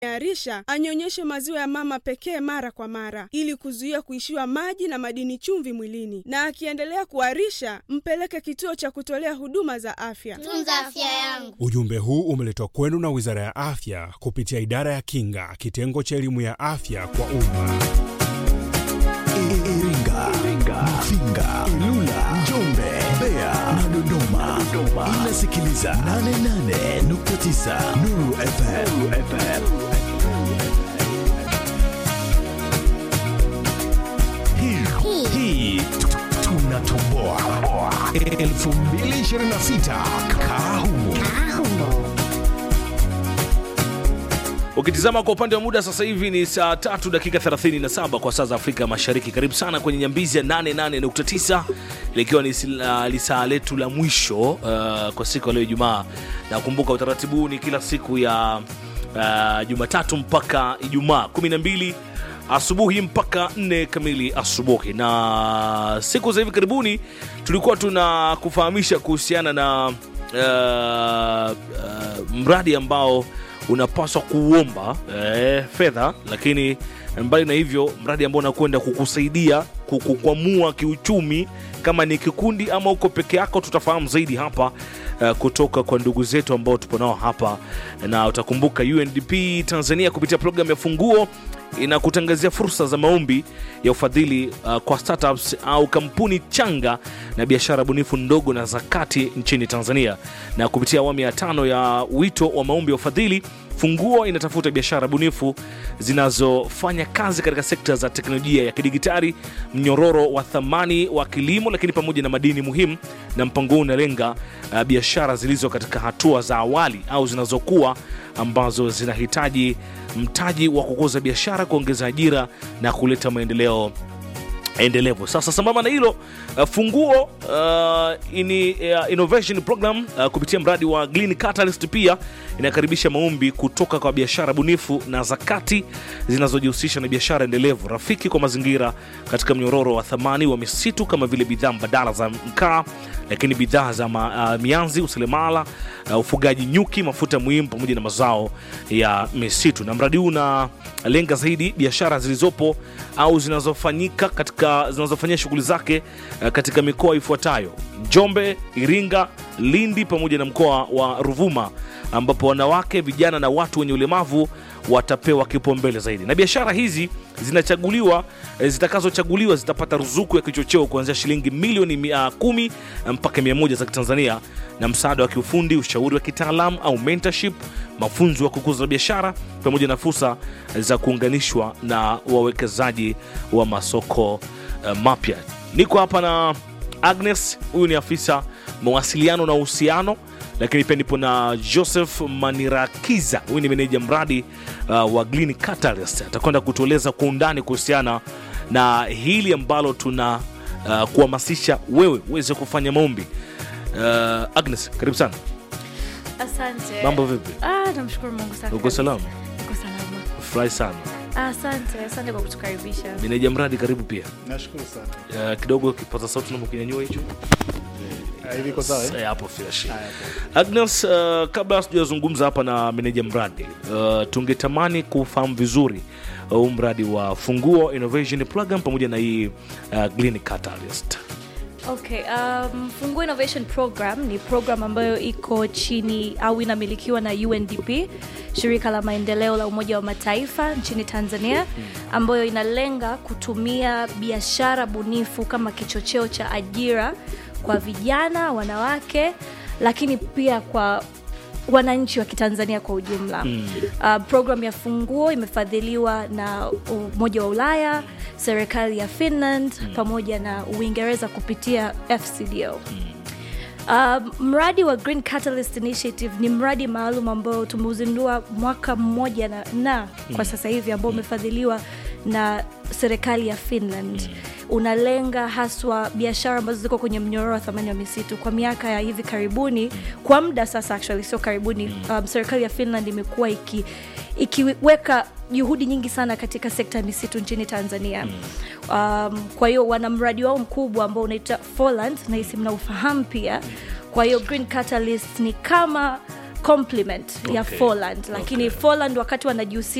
arisha anyonyeshe maziwa ya mama pekee mara kwa mara ili kuzuia kuishiwa maji na madini chumvi mwilini, na akiendelea kuarisha mpeleke kituo cha kutolea huduma za afya. Tunza afya yangu. Ujumbe huu umeletwa kwenu na Wizara ya Afya kupitia Idara ya Kinga, kitengo cha elimu ya afya kwa umma. Iringa, Mafinga, Ilula, Njombe, Mbeya na Dodoma. Inasikiliza 88.9 Nuru FM. Hii hii tunatoboa 2026 Kahumo. Ukitizama kwa upande wa muda sasa hivi ni saa tatu dakika 37 kwa saa za Afrika Mashariki. Karibu sana kwenye nyambizi ya 88.9 likiwa ni sila- lisaa letu la mwisho uh, kwa siku ya leo Ijumaa. Nakumbuka utaratibu huu ni kila siku ya uh, Jumatatu mpaka Ijumaa 12 asubuhi mpaka 4 kamili asubuhi, na siku za hivi karibuni tulikuwa tuna kufahamisha kuhusiana na uh, uh, mradi ambao unapaswa kuomba eh, fedha, lakini mbali na hivyo, mradi ambao unakwenda kukusaidia kukukwamua kiuchumi, kama ni kikundi ama uko peke yako, tutafahamu zaidi hapa eh, kutoka kwa ndugu zetu ambao tupo nao hapa, na utakumbuka UNDP Tanzania kupitia programu ya Funguo inakutangazia fursa za maombi ya ufadhili uh, kwa startups au kampuni changa na biashara bunifu ndogo na za kati nchini Tanzania. Na kupitia awamu ya tano ya wito wa maombi ya ufadhili, Funguo inatafuta biashara bunifu zinazofanya kazi katika sekta za teknolojia ya kidigitali, mnyororo wa thamani wa kilimo, lakini pamoja na madini muhimu. Na mpango huu unalenga uh, biashara zilizo katika hatua za awali au zinazokuwa ambazo zinahitaji mtaji wa kukuza biashara, kuongeza ajira na kuleta maendeleo endelevu. Sasa sambamba na hilo uh, Funguo uh, ini, uh, innovation program uh, kupitia mradi wa Green Catalyst pia inakaribisha maombi kutoka kwa biashara bunifu na zakati zinazojihusisha na biashara endelevu rafiki kwa mazingira katika mnyororo wa thamani wa misitu kama vile bidhaa mbadala za mkaa, lakini bidhaa za ma, uh, mianzi, useremala, uh, ufugaji nyuki, mafuta muhimu pamoja na mazao ya misitu. Na mradi huu unalenga zaidi biashara zilizopo au zinazofanyika katika zinazofanyia shughuli zake uh, katika mikoa ifuatayo: Njombe, Iringa, Lindi pamoja na mkoa wa Ruvuma, ambapo wanawake, vijana na watu wenye ulemavu watapewa kipaumbele zaidi. Na biashara hizi zinachaguliwa eh, zitakazochaguliwa zitapata ruzuku ya kichocheo kuanzia shilingi milioni mia kumi mpaka mia moja za Kitanzania na msaada wa kiufundi, ushauri wa kitaalamu au mentorship, mafunzo ya kukuza biashara pamoja na fursa za kuunganishwa na wawekezaji wa masoko eh, mapya. Niko hapa na Agnes, huyu ni afisa mawasiliano na uhusiano lakini pia nipo na Joseph Manirakiza, huyu ni meneja mradi uh, wa Green Catalyst. Atakwenda kutueleza kwa undani kuhusiana na hili ambalo tuna uh, kuhamasisha wewe uweze kufanya maombi. Uh, Agnes, karibu sana. Asante. Mambo vipi? Ah, namshukuru Mungu safi. Uko kabisa. salama? Niko salama. Furahi sana. Ah, Asante, asante kwa kutukaribisha. Meneja mradi, karibu pia. Nashukuru sana. Uh, kidogo kipaza sauti naomba kinyanyua hicho Ah, hivi iko sawa eh? Eh, hapo fresh. Haya, poa. Agnes, uh, kabla sijazungumza hapa na meneja mradi uh, tungetamani kufahamu vizuri huu uh, mradi wa Funguo Innovation Program pamoja na hii uh, Green Catalyst. Okay, um, Funguo Innovation Program ni program ambayo iko chini au inamilikiwa na UNDP, shirika la maendeleo la Umoja wa Mataifa nchini Tanzania, ambayo inalenga kutumia biashara bunifu kama kichocheo cha ajira kwa vijana, wanawake, lakini pia kwa wananchi wa kitanzania kwa ujumla mm. uh, program ya funguo imefadhiliwa na umoja wa ulaya serikali ya finland mm. pamoja na uingereza kupitia fcdo mm. Uh, mradi wa Green Catalyst Initiative ni mradi maalum ambao tumeuzindua mwaka mmoja na, na kwa sasa hivi ambao umefadhiliwa na serikali ya Finland unalenga haswa biashara ambazo ziko kwenye mnyororo wa thamani wa misitu kwa miaka ya hivi karibuni kwa muda sasa actually sio karibuni um, serikali ya finland imekuwa iki ikiweka juhudi nyingi sana katika sekta ya misitu nchini tanzania um, kwa hiyo wana mradi wao mkubwa ambao unaitwa Folland nahisi mnaufahamu pia kwa hiyo green catalyst ni kama complement ya Okay. Folland lakini Okay. Folland wakati wanajihusisha